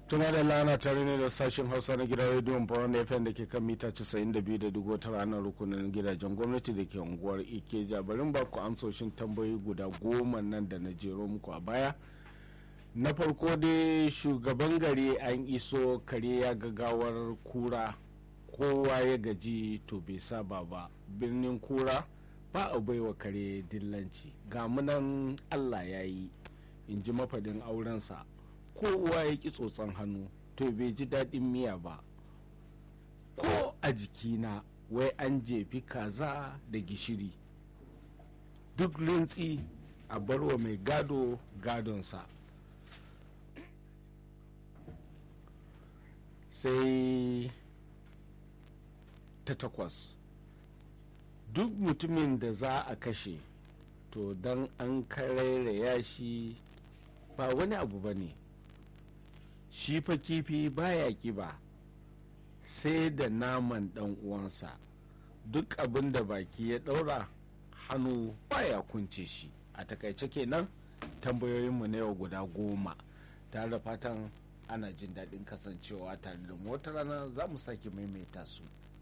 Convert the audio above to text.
tuna da lana tare ne da sashen hausa na gidan rediyon bawon fm da ke kan mita 92.9 ranar rukunin gidajen gwamnati da ke unguwar ikeja barin ba ku amsoshin tambayoyi guda goma nan da na jero muku a baya na farko dai shugaban gari an iso kare ya gagawar kura kowa ya gaji to bai saba ba birnin kura ba a baiwa kare dillanci ga munan allah ya yi in ji mafadin aurensa kowa ya ki tsotson hannu to bai ji daɗin miya ba ko a jikina wai an jefi kaza da gishiri duk rintsi a barwa mai gado gadonsa sai ta takwas duk mutumin da za a kashe to don an karairaya shi ba wani abu ba ne shi fa kifi baya kiba sai da naman dan uwansa duk abin da baki ya daura hannu baya kunce shi a takaice kenan tambayoyinmu na yau guda goma tare da fatan ana jin daɗin kasancewa tare da wata rana za mu sake maimaita su